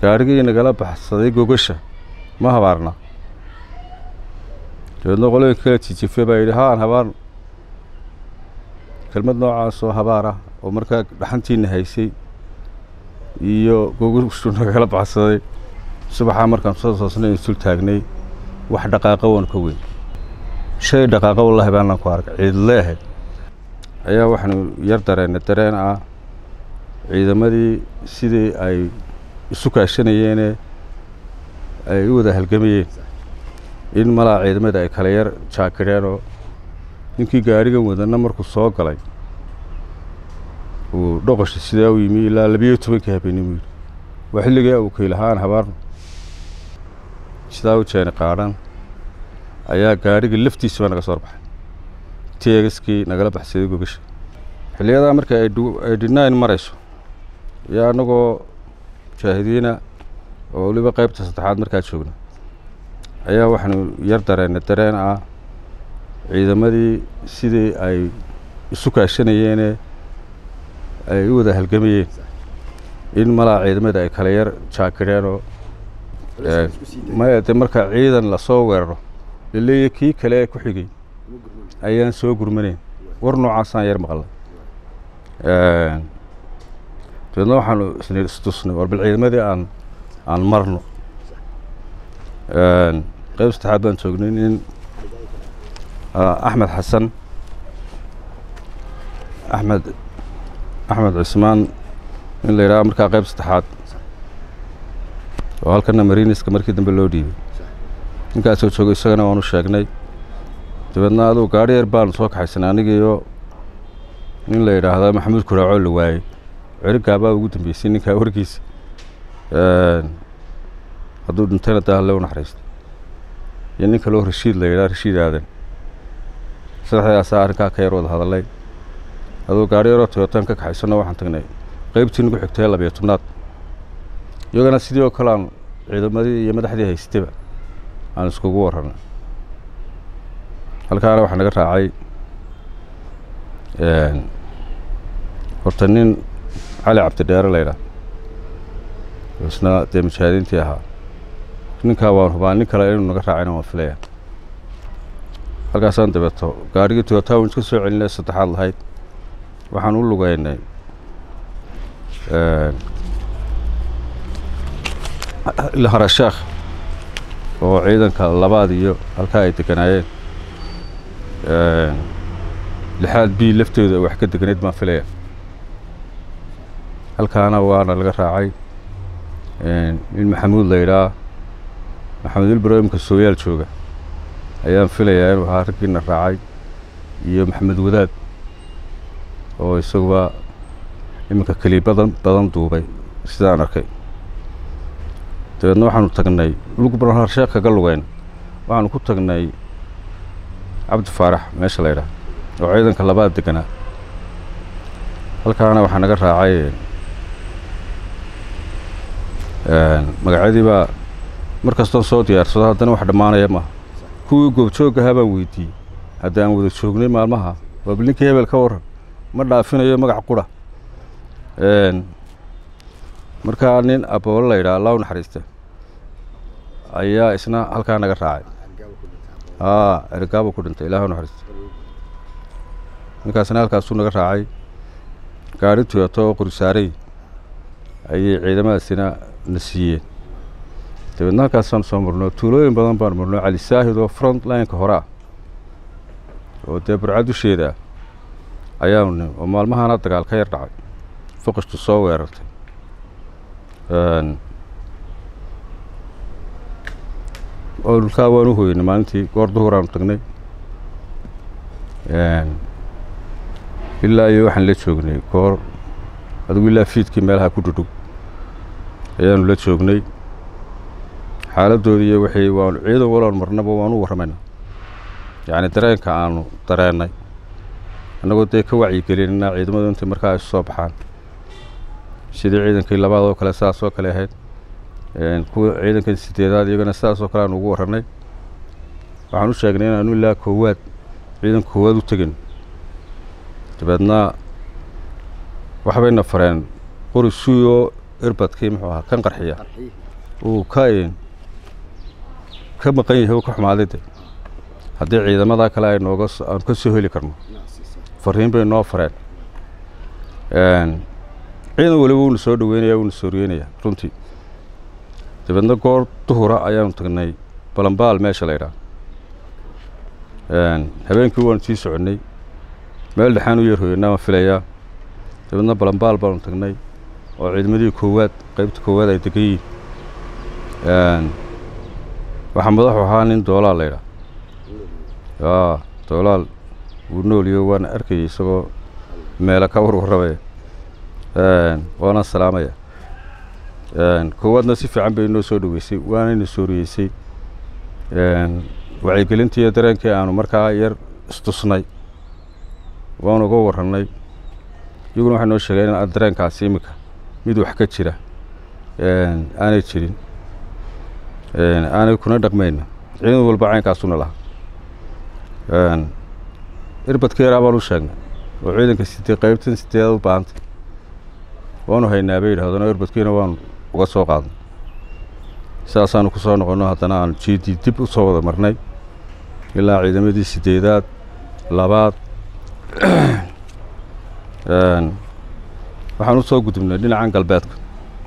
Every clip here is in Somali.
gaadhigii nagala baxsaday gogasha ma habaarna dabeedna qolooyinka kala jijife baa yidhi haan habaarno kelmad noocaasoo habaar ah oo markaa dhaxantiina haysay iyo gogashu nagala baxsaday subaxaa markaan soo toosnay insul taagnay wax dhaqaaqa waan ka weyn shay dhaqaaqa wallahi baanaan ku arkay ciidle ahayd ayaa waxaanu yar dareennay dareen ah ciidamadii sidii ay isu kaashanayeene ay u wada halgamayeen in malaa ciidamada ay kala yar jaakireen oo ninkii gaadhigan wadana markuu soo galay uu dhoqosha sidaa u yimi ilaa labiyo tobankii habeenimo yidhi waa xilligaa uu kaylahaan habaarno sidaa u jeeni qaadhan ayaa gaadhiga laftiisaba naga soo baxay teegaskii nagala baxsaday gogasha xilliyadaa marka ay dhinaayn marayso iyo annagoo mujaahidiina oo weliba qaybta saddexaad markaa joogna ayaa waxaanu yar dareennay dareen ah ciidamadii sidii ay isu kaashanayeene ay u wada halgamayeen in malaa ciidamada ay kala yar jaakireen oo maya dee marka ciidan lasoo weeraro laleeya kii kale ee ku xigay ayaan soo gurmanayn war noocaasaan yar maqalnay dabeedna waxaanu isni istusnay war bal ciidamadii aan aan marno qayb saddexaad baan joognay nin axmed xasan axmed axmed cismaan in la yidhaha markaa qayb saddexaad oo halkana mariniska markii dambe loo dhiibay ninkaasoo joogo isagana waanu sheegnay dabeedna adugu gaadhi yar baanu soo kaxaysanay anigiiyo nin la yidhaahda maxamuud kuraacoo la waayey cerigaabaa ugu dambeysay ninkaa warkiisa hadduu dhintayna daa halle u naxariista iyo nin kaloo rashiid la yidhaha rashiid aadan saddexdaasaa arrinkaa ka yar wada hadallay aduu gaadhi yaroo toyotaan ka kaxaysano waxaan tagnay qaybtii nagu xigtay labiyo tobnaad iyagana sidii oo kale aan ciidamadii iyo madaxdii haystaba aan iskugu warranay halkaana waxaa naga raacay horta nin cali cabdidheere la ydhaah isna dee mujaahidiintii ahaa ninkaa waan hubaa nin kale inuu naga raacayna waan filaya halkaasaan dabeeto gaadhigii toyotawan iska soo celinay saddexaad lahayd waxaan u lugeynay harasheekh oo ciidanka labaad iyo halkaa ay deganaayeen lixaad b laftooda wax ka deganayd baan filaya halkaana waana laga raacay nin maxamuud la yidhaah maxamed ilbrahimka sooyaal jooga ayaan filayaa inuu ahaa raggiina raacay iyo maxamed wadaad oo isaguba iminka keli badan badan duubay sidaan arkay dabeedna waxaanu tagnay lugbarharsheekh kaga lugeyn waxaanu ku tagnay cabdi faarax meesha la ydhaah oo ciidanka labaad deganaa halkaana waxaa naga raacay magacyadii baa mar kastoon soo diyaarsado haddana wax dhammaanaya maaha kuwii goobjooggahaa baan weydiiyey hadda aan wada joognay maalmaha waa bal ninkii hebel ka warran ma dhaafinayo magac qura markaa nin aboolo la yidhaha allah u naxariista ayaa isna halkaa naga raacay aa ergaabo ku dhintay ilaah u naxariista ninkaasna halkaasuu naga raacay gaari tuyato oo qorisaaray ayay ciidamadaasina na siiyeen dabeedna halkaasaan soo marno tuulooyin badan baan marno cali saahid oo front lineka hore ah oo dee burca dusheeda ah ayaanu nim oo maalmahana dagaal ka yar dhacay foqishtu soo weerartay olkaa waan u hoynay maalintii goor duhuraanu tagnay ilaa iyo waxaan la joognay goor adigu ilaa fiidkii meelaha ku dhudhug ayaanu la joognay xaaladdoodii iyo wixii waanu ciidan waloon marnaba waanu warramayna yacni dareenka aanu dareennay annagoo dee ka wacyigelinina ciidamadu intay markaa isu soo baxaan sidii ciidankii labaad oo kale sidaas oo kale ahayd kuwa ciidankan sideedaad iyagana sidaas oo kale aanu ugu warranay waxaan u sheegnay inaanu ilaa koowaad ciidanka koowaad u tegin dabeedna waxbayna fareen qori suuyoo irbadkii muxuu ahaa kan qarxiya uu ka ka maqan yahay uu ka xumaaday de haddii ciidamada kale ay nooga aanu ka soo heli karno fariin bay noo fareen ciidan waliba wuuna soo dhaweynaya wuuna sooryeynaya runtii dabeedna goor duhura ayaanu tagnay balambaal meesha la ydhaha habeenkii waanu sii soconnay meel dhexaan u yarhooyanaa waan filayaa dabeedna balambaal baanu tagnay oo ciidamadii koowaad qaybta koowaad ay degan yihiin waxaa madaxu ahaa nin doolaal la ydhaha yaa doolaal wuu nooliyo waana arkayay isagoo meelo ka warwarramaya waana salaamaya koowaadna si fiican bay inoo soo dhaweysay waanayna sooriyeysay wacyigelintii iyo dareenkii aanu markaa yar istusnay waanu uga warrannay iyaguna waxay noo sheegeen in dareenkaasi iminka mid wax ka jira aanay jirin aanay kuna dhaqmayna ciidan walba caynkaasuna lahaa irbadka yaraa baan u sheegnay oo ciidanka sidee qaybtan sideedaad u baahantay waanu haynaa bay yidhahdeen oo irbadkiina waanu uga soo qaadnay sidaasaanu ku soo noqonno haddana aanu jiidii dib u soo wada marnay ilaa ciidamadii sideedaad labaad waxaan u soo gudubnay dhinacan galbeedka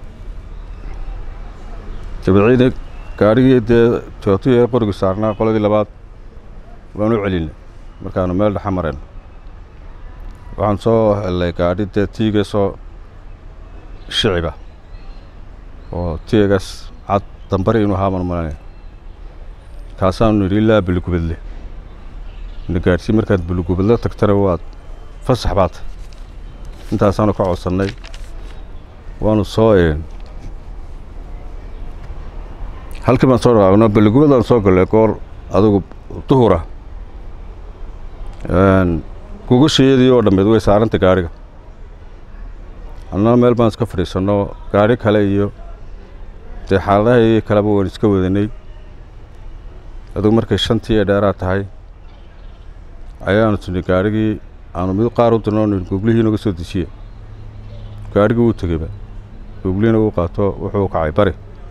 dabadciida gaadhigii dee tootiya ee qorigu saarnaa qoladii labaad waan u celinay markaanu meel dhexa marayno waxaan soo hellay gaadhi dee tiigasoo shiciba oo tiigas cad dambari inuu ahaa marmaranaya kaasaanu nidhi ilaa beligubadle na gaadhsii markaad beligubadle tagtana waad fasax baata intaasaanu ka codsannay waanu soo halkii baan soo dhaqaaqno beligubadaan soo gallay goor adigu duhura gugashayadii oo dhammeed way saaranta gaadhiga annana meel baan iska fadhiisanno gaadhi kale iyo dee xaaladahaii kaleba waan iska wadanay adugu markay shantii ee dheeraa tahay ayaanu tidhi gaadhigii aanu mid qaar u dirno nidhi googlihii naga soo dejiye gaadhigii wuu tegeyba googlihiina uu qaato wuxuu kacay bari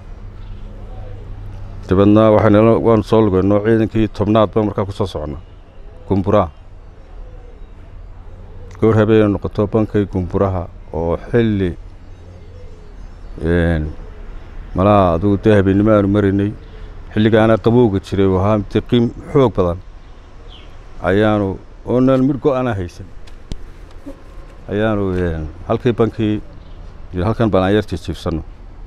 dabeedna waxaanl waanu soo lugayno ciidankii tobnaadba markaa ku soo soconna gumburaa goor habeenay noqoto bankay gumburaha oo xilli malaha adugu dee habeennimo aanu maraynay xilligaana qabowga jiray oo ahaa deqiim xoog badan ayaanu oonan mid go-ana haysan ayaanu halkii bankii halkan baan aan yar jijiibsanno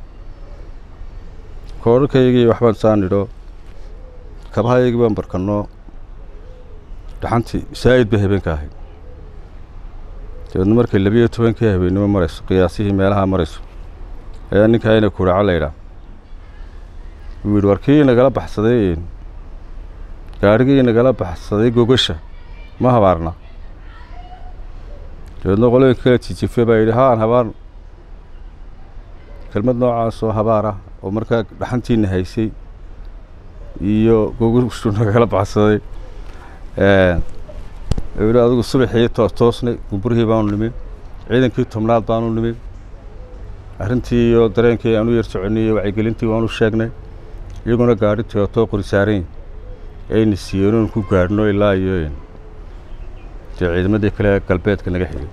koorarkaygii waxbaan saa nidho kabahayaygii baan barkanno dhaxantii saa'id bay habeenka ahayd dabeedna markay labiyo tobankii habeennimo marayso qiyaasihii meelaha marayso ayaa ninkaa ina kuraca laydhaa wuu yidhi war kii nagala baxsaday gaadhigii nagala baxsaday gogasha ma habaarna dabeedna qolooyinka kala jijife baa yidhi haan habaarno kelmad noocaasoo habaar ah oo markaa dhaxantiina haysay iyo gogashu nagala baxsaday yidhi adigu subaxii toos toosnay gumburihii baanu nimin ciidankii tobnaad baanu nimin arrintii iyo dareenkii aanu yar soconay iyo wacyigelintii waanu sheegnay iyaguna gaadhi tootoo qori saarayn ayna siiyeen oon ku gaadhno ilaa iyo dee ciidamadii kale galbeedka naga xigay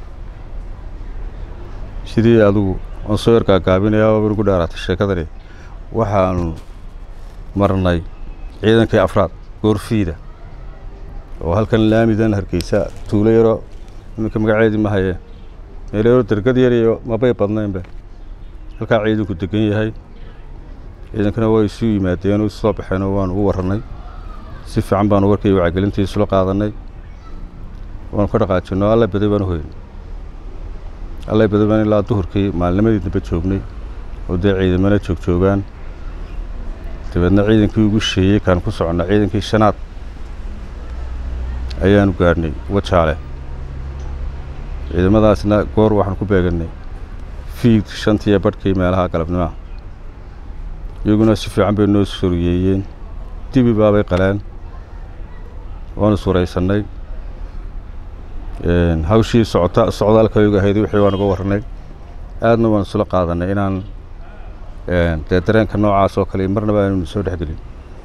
sidii adigu aan soo yar gaagaabinaya waaba nagu dheeraatay sheekadani waxaanu marnay ciidankii afraad goorfiida oo halkan laamidan hargeysa tuulo yaro iminka magaceedii ma hayee meel yaro dergad yar iyo mabay badnaynba halkaa ciidanku degan yahay ciidankana way isu yimaadeen oo soo baxeenoo waanu u warrannay si fiican baanu warkay wacgelintii isula qaadanay waanu ka dhaqaajinno alla baday baanu hoyn alla baday baan ilaa duhurkii maalnimadii dambe joognay oo dee ciidamana joog joogaan dabeedna ciidankii ugu sheeyey kaan ku soconnaa ciidankii shanaad ayaanu gaadhnay wajaale ciidamadaasna goor waxaan ku beegannay fiid shantiiyo badhkii meelaha galabnimaha iyaguna si fiican bay noo soriyeeyeen dibi baabay qaleen waanu suraysannay hawshii socota socdaalkaygu ahayd wixii waan uga warranay aadna waan isula qaadanay inaan dee dareenka noocaas oo kale marnaba aanu soo dhexgelin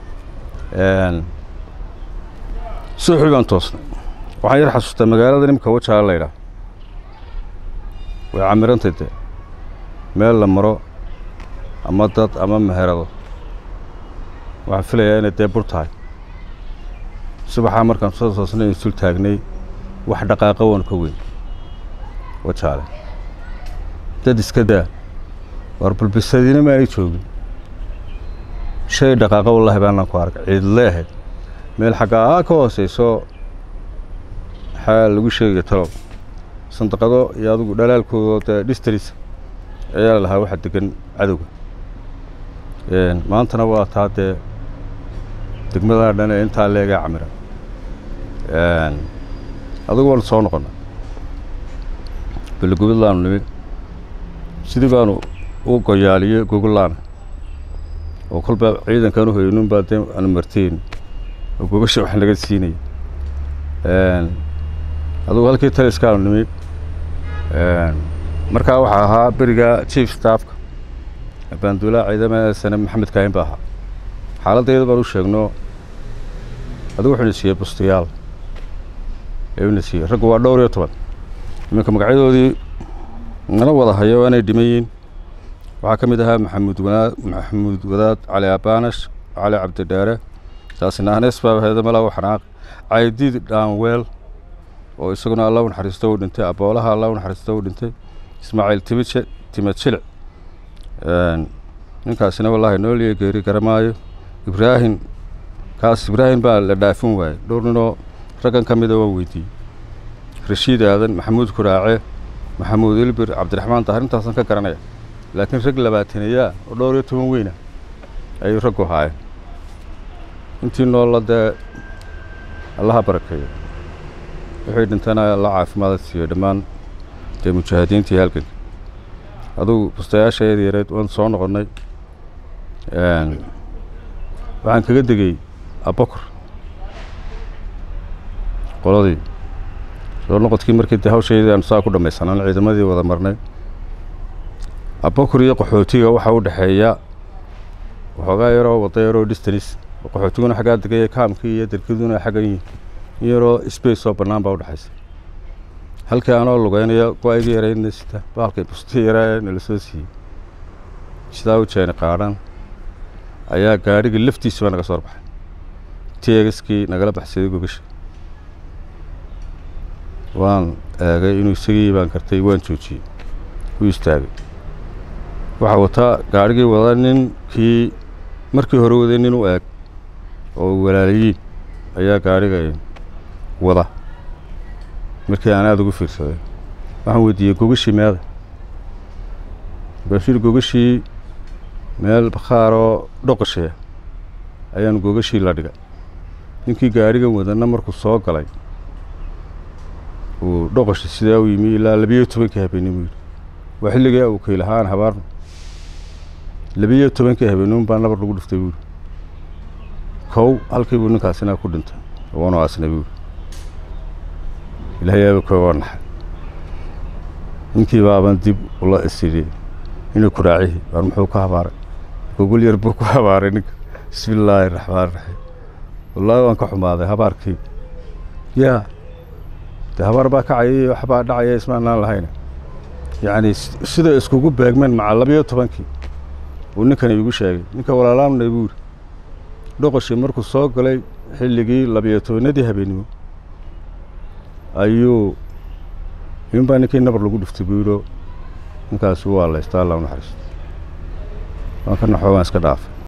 suuxii baan toosnay waxaan yar xasuustaa magaalada nimka wajaala la ydhaah way camirantay dee meel la maro ama dad ama meherado waxaan filayaa inay dee bur tahay subaxaa markaan soo toosnay isul taagnay wax dhaqaaqa waan ka weyn wajaale dad iska daa war bulbisadina maanay joogin shay dhaqaaqa wallaahi baanaan ku arka ciidle ahayd meel xaggaa ka hooseyso maxaa lagu sheegaya talow sandaqado iyo adigu dhalaalkooda dee dhistaris ayaa la lahaa waxa degan cadowga maantana waa taa dee degmadaa dhan ee intaa leegaa camira adigu waanu soo noqonnay beligubadlaanu nimid sidii baanu u goyaaliyey gogolaana oo kolba ciidankan u hoynun baa dee aanu marteen oo gogasha wax naga siinaya adugu halkii taliskaanu nimid markaa waxaa ahaa beriga chief staffka baanduulaha ciidamada sane maxamed kaahin ba ahaa xaaladayada baan u sheegno adigu wuxuu na siiyey bustayaal ayuu na siiyey raggu waa dhowr iyo toban iminka magacyadoodii nala wada hayo inay dhiman yihiin waxaa ka mid ahaa maxamuud wadaad maxamuud wadaad cali abaanash cali cabdidheere taasina anees baa heeda malaa xanaaq caydiid dhaanweel oo isaguna alla u naxariisto uu dhintay aboolaha alla u naxariisto uu dhintay ismaaciil timije timad shilic ninkaasina wallaahi nooliyo geeri garamaayo ibraahim kaas ibraahim baa la dhaafin waayey dhowr ninoo raggan ka mida waan weydiiyey rashiid aadan maxamuud kuraace maxamuud ilbir cabdiraxmaan dahar intaasaan ka garanaya laakiin rag labaataneeyaa oo dhowr iyo toban weyna ayuu raggu haayeen intii noolla dee allaha barakeeyo wixii dhintana la caafimaada siiyo dhammaan dee mujaahidiintii halganka adugu bustayaashaeeda yareed waan soo noqonnay waxaan kaga degey abakor qoladii soo noqodkii markii dee hawshaydii aanu saa ku dhammaysanaan ciidamadii wada marnay abakor iyo qaxootiga waxaa u dhexeeya waxoogaa yaroo wadda yaroo distanis qaxootiguna xaggaa degaya kaamkii iyo derkiduna xaggan yihin in yaroo space oo bannaan baa udhexaysa halkii anoo lugeynaya go-aygii yaraydna sita baalkay bustii yaraa nala soo siiyey sidaa u jeeni qaadhan ayaa gaadhigii laftiisuba naga soo baxay teegaskii nagala baxsaday gogasha waan eegay inuu isagii baan kartay waan joojiyey u istaagay waxaa wataa gaadhigii wada ninkii markii hore waday nin u eeg oo walaalayiin ayaa gaadhiga wada markii aan aada ugu fiirsaday waxaan weydiiyey gogashii meeda baashir gogashii meel bakhaaroo dhoqosheya ayaanu gogashii la dhigay ninkii gaadhigan wadana markuu soo galay uu dhoqoshi sidaa u yimi ilaa labiyo tobankii habeenimo yidhi waa xilligii uu kaylahaan habaarno labiyo tobankii habeenimo baa nabar lagu dhiftay buuri kow halkii buu ninkaasina ku dhintay waanu aasnay buuri ilaahay aaba kooga naxay ninkii baaban dib ula isidhi inuu kuraacihi waar muxuu ka habaaray gogol yar buu ku habaaray ninka bismi illaahi raxmaan raxiim wallaahi waan ka xumaaday habaarkii yaa dee habaar baa kacaya iyo waxbaa dhacaya ismaanaan lahayna yacni sida iskugu beegmeen maca labiyo tobankii uu ninkani igu sheegay ninka walaalaamnay buuri dhoqoshii markuu soo galay xilligii labiyo tobanadii habeenimo ayuu inbaa ninkii nabar lagu dhiftay buu yidhoo ninkaasi waa laystaa alla u naxariisto waan ka naxoo waan iska dhaafay